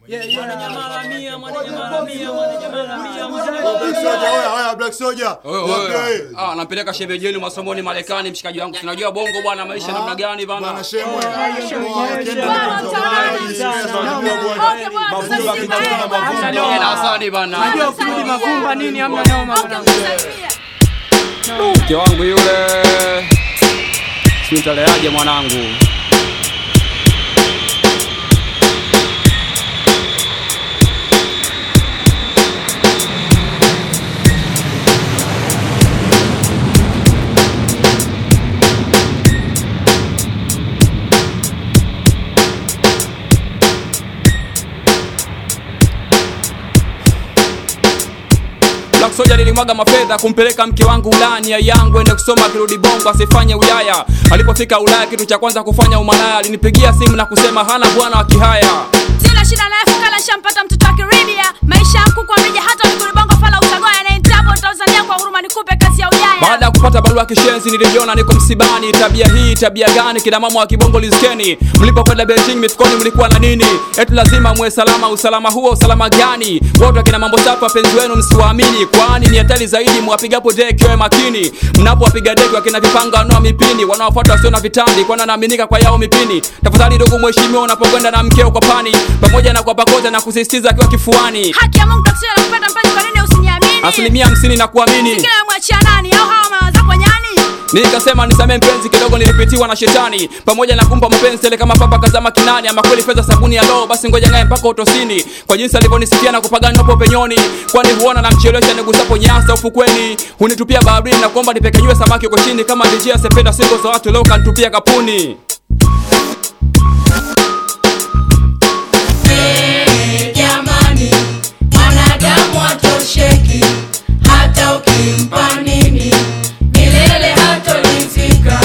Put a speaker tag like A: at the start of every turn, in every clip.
A: Black Soldier.
B: Oye, oye. Ah, nampeleka shemeji yenu masomoni Marekani, mshikaji wangu. Tunajua bongo bwana, maisha namna gani bana.
A: Bwana Shemwe.
B: Niongee na Hasani bana.
C: kurudi mavumba nini hamna noma
B: Mke wangu yule. Sintaleaje mwanangu. Black Soldier nilimwaga mafedha kumpeleka mke wangu Ulaya, nia yangu ende kusoma akirudi Bongo asifanye Ulaya. Alipofika Ulaya, kitu cha kwanza kufanya umalaya, alinipigia simu na kusema hana bwana wa kihaya.
D: sina shida naye fukala shampata mtoto wa kiribia maisha yangu kwa meja hata miguri bongo fala utagoya na intabo tanzania kwa huruma nikupe kazi ya ujaya
B: Baada ya kupata barua ya kishenzi nilijiona niko msibani. Tabia hii tabia gani? Kina mama wa kibongo lizikeni, mlipokwenda Beijing mitukoni mlikuwa na nini? Eti lazima muwe salama. Usalama huo usalama gani? Wote wakina mambo safi, wapenzi wenu msiwaamini, kwani ni hatari zaidi mwapigapo deki. Wewe makini mnapowapiga deki, wakina vipanga wanoa mipini, wanaofuata wasio na vitambi, kwani wanaaminika kwa yao mipini. Tafadhali ndugu mheshimiwa, unapokwenda na mkeo kwa pani, pamoja na kwa pakoza na kusisitiza akiwa kifuani,
D: haki ya mungu takusia nakupenda mpenzi kwa nini usiniamini
B: asilimia hamsini na kuamini
D: kila mwachia nani au hawa mawaza kwa nyani
B: Nikasema nisamee mpenzi, kidogo nilipitiwa na shetani, pamoja na kumpa mapenzi tele kama papa kazama kinani. Ama kweli fedha sabuni ya roho, basi ngoja ngaye mpaka utosini, kwa jinsi alivyonisifia na kupagani napo penyoni, kwani huona namchelewesha nigusapo nyasa ufukweni, hunitupia baharini na kuomba nipekenyue samaki uko chini, kama DJ asependa singo za watu leo kanitupia kapuni.
E: jamani, mwanadamu hatosheki, hata ukimpa nini, milele hatoridhika.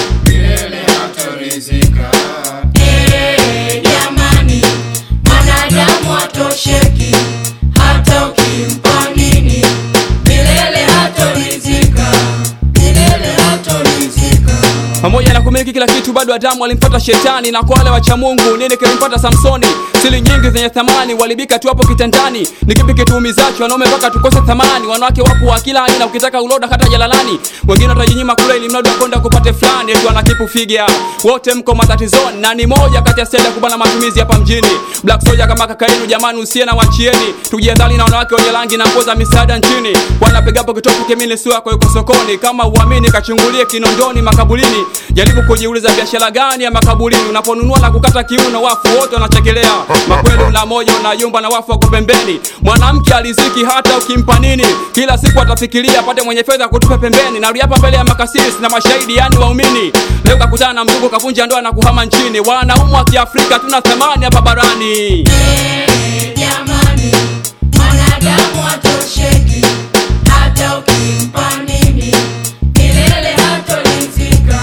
E: Eh, jamani, mwanadamu hatosheki, hata ukimpa nini, milele hatoridhika. Milele hatoridhika.
B: pamoja na kumiliki kila kitu bado Adamu alimfuata shetani, na kwa wale wacha Mungu nini kilimpata Samsoni? Siri nyingi zenye thamani walibika tu hapo kitandani. Ni kipi kituumizacho wanaume mpaka tukose thamani? Wanawake wapo wa kila aina, ukitaka uloda hata jalalani. Wengine watajinyima kula ili mradi wakonda kupate fulani, eti wanakipu figia. Wote mko matatizoni, na ni moja kati ya stadi ya kubana matumizi hapa mjini. Black Soldier kama kaka yenu, jamani, usiye na wachieni, tujihadhari na wanawake wenye rangi na nguo za misaada nchini. Wanapigapo kitofu kimini sio yako yuko sokoni. Kama uamini, kachungulie Kinondoni makaburini. Jaribu kujiuliza biashara gani ya makaburini, unaponunua na kukata kiuno, wafu wote wanachekelea. Makweli una moja unayumba na wafu wako pembeni. Mwanamke aliziki hata ukimpa nini, kila siku atafikiria apate mwenye fedha kutupe pembeni. Narudi hapa mbele ya makasisi na mashahidi, yani waumini. Leo kakutana na mzungu kavunja ndoa na kuhama nchini. Wanaume wa Kiafrika tuna thamani hapa barani.
E: Jamani, mwanadamu hatosheki, hata ukimpa nini, milele hatoridhika.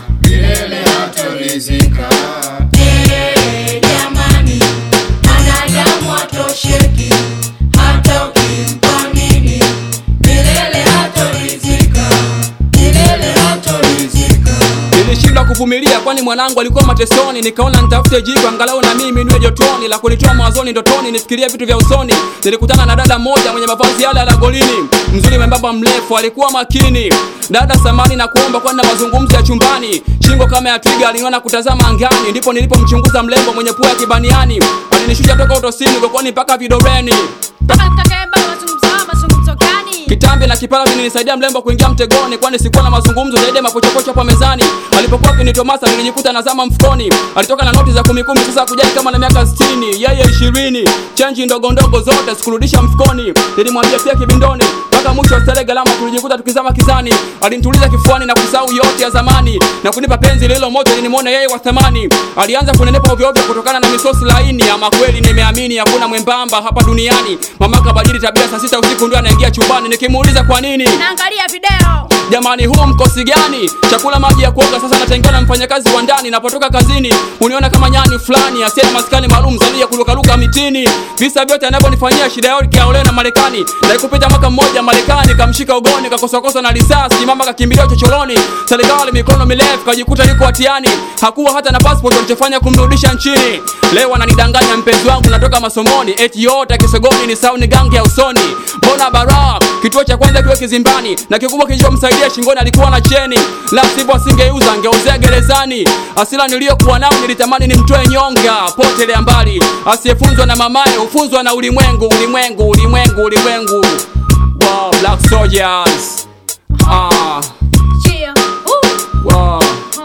E: Eh, jamani, mwanadamu hatosheki, hata ukimpa nini, milele hatoridhika. Milele hatoridhika.
B: Nilishindwa kuvumilia kwani mwanangu alikuwa matesoni, nikaona nitafute jiko angalau na mimi niwe jotoni, la kunitoa mawazoni ndotoni, nifikirie vitu vya usoni. Nilikutana na dada mmoja mwenye mavazi yale ya golini, mzuri membamba, mrefu, alikuwa makini. Dada samani na kuomba kwani na mazungumzo ya chumbani, shingo kama ya twiga, aliniona kutazama angani, ndipo nilipomchunguza mlembo mwenye pua ya kibaniani. Alinishusha toka utosini kokwani mpaka vidoreni.
D: toka tutakayeba mazungumzo haya mazungumzo gani
B: Kitambi na kipara vilinisaidia mlembo kuingia mtegoni, kwani sikuwa na mazungumzo zaidi ya mapochopocho hapo mezani. Alipokuwa akinitomasa nilijikuta nazama mfukoni. Alitoka na noti za kumi kumi, sasa kujali kama na miaka 60 yeye ishirini, chenji ndogo ndogo zote sikurudisha mfukoni. Nilimwambia pia kibindoni mpaka mwisho wa starehe galama, tulijikuta tukizama kizani. Alinituliza kifuani na kusahau yote ya zamani na kunipa penzi lilo moto, nilimwona yeye wa thamani. Alianza kunenepa ovyo ovyo kutokana na misosi laini. Ama kweli nimeamini hakuna mwembamba hapa duniani. Mama kabadili tabia, saa sita usiku ndio anaingia chumbani, nikimuuliza kwa nini
D: naangalia video
B: Jamani, huu mkosi gani? Chakula, maji ya kuoga, sasa natengewa na mfanyakazi wa ndani. Napotoka kazini uniona kama nyani fulani asiye na maskani maalum zaidi ya kurukaruka toka mitini visa vyote anavyonifanyia shida yote yaolewe na marekani naikupita mwaka mmoja marekani kamshika ugoni kakosakosa na risasi mama kakimbilia chochoroni serikali mikono mirefu kajikuta yuko hatiani hakuwa hata na passport walichofanya kumrudisha nchini leo ananidanganya mpenzi wangu natoka masomoni eti yote kisogoni ni sauni gangi ya usoni mbona bara kituo cha kwanza kiwe kizimbani na kikubwa kilichomsaidia shingoni alikuwa na cheni la sivyo asingeuza angeuzea gerezani asila niliyokuwa nao nilitamani nimtoe nyonga potelea mbali asiyefunzwa na mamaye hufunzwa na ulimwengu ulimwengu ulimwengu ulimwengu wow, black soldiers ah,
D: Cheer. Woo.
B: wow.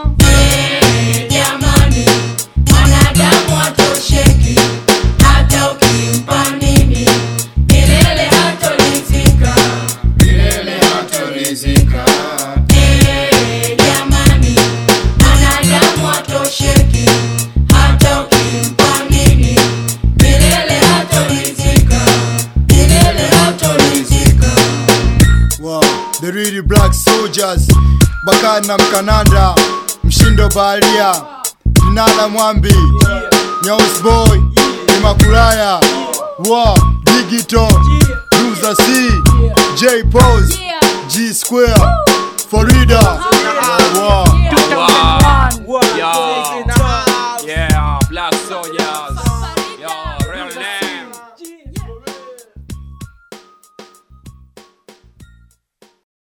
E: jamani mwanadamu hatosheki hata ukimpa nini milele hatolizika milele hatolizika Eh, jamani mwanadamu hatosheki hata ukimpa nini milele hatolizika milele hatolizika
A: Wow, the really black soldiers Bakari na Mkananda Mshindo Baharia Nala Mwambi Nyaus Boy Imakulaya Wow, Digital Luza C J Pose
D: Yeah.
A: G Square Florida